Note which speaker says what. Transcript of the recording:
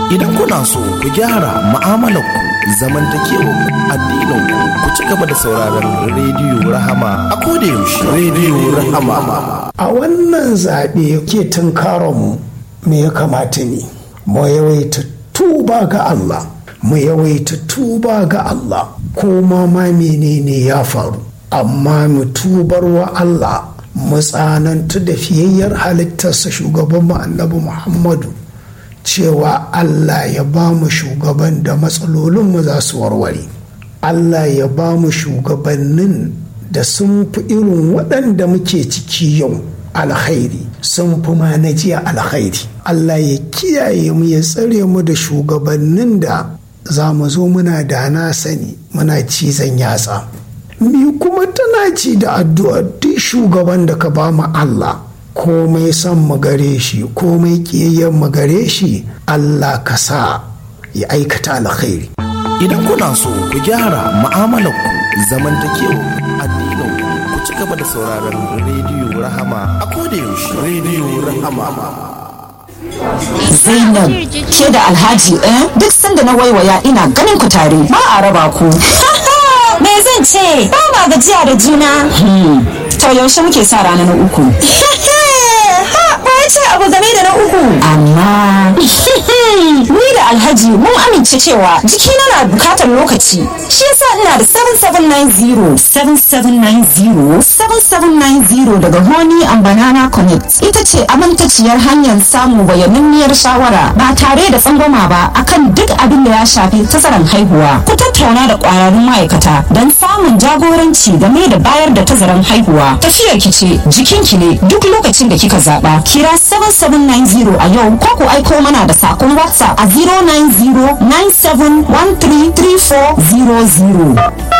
Speaker 1: Idan kuna so ku gyara mu'amalarku zamantakewar addininku ku ci gaba da sauraron rediyo Rahama a koda yaushe. Rediyo Rahama.
Speaker 2: a wannan zaɓe ke tunkaronmu me ya kamata ne mu yawaita tuba ga Allah mu yawaita tuba ga Allah ko ma ma menene ya faru amma mu tubar wa Allah mu tsanantu da fiyayyar halittarsa shugaban mu annabi Muhammadu cewa Allah ya ba mu shugaban da matsalolinmu za su warware Allah ya ba mu shugabannin da sun fi irin waɗanda muke ciki yau alkhairi sun fi ma na jiya alkhairi Allah ya kiyaye mu ya tsare mu da shugabannin da za mu zo muna da na sani muna cizon yatsa mi kuma tana ci da addu'a duk shugaban da ka ba mu Allah komai son mu gare shi komai kiyayyen mu gare shi Allah ka sa ya aikata alkhairi
Speaker 1: Idan kuna so ku gyara mu'amalarku zamantakewar addininku ku ci gaba da sauraron rediyo Rahama a koda yaushe. Rediyo Rahama.
Speaker 3: Zainab ke da Alhaji eh duk sanda na waiwaya ina ganin ku tare ba a raba ku.
Speaker 4: Me zan ce? Ba ma gajiya da juna.
Speaker 3: To yaushe muke sa rana na uku.
Speaker 4: Ha, ba ya ce abu game da na uku.
Speaker 3: Amma ni da Alhaji mun amince cewa jikina na bukatar lokaci. Shi yasa ina da 7790 7790 7790 daga Honey and Banana Connect. Ita ce amintaciyar hanyar samu bayaninniyar shawara ba tare da tsangwama ba akan duk abin da ya shafi tazaran haihuwa. Ku tattauna da kwararrun ma'aikata don samun jagoranci game da bayar da tazaran haihuwa. Tafiyar ki ce jikinki ne duk lokacin da kika zaba. Kira 7790 a yau ko ku aiko mana da sakon WhatsApp a 090 9713 3400.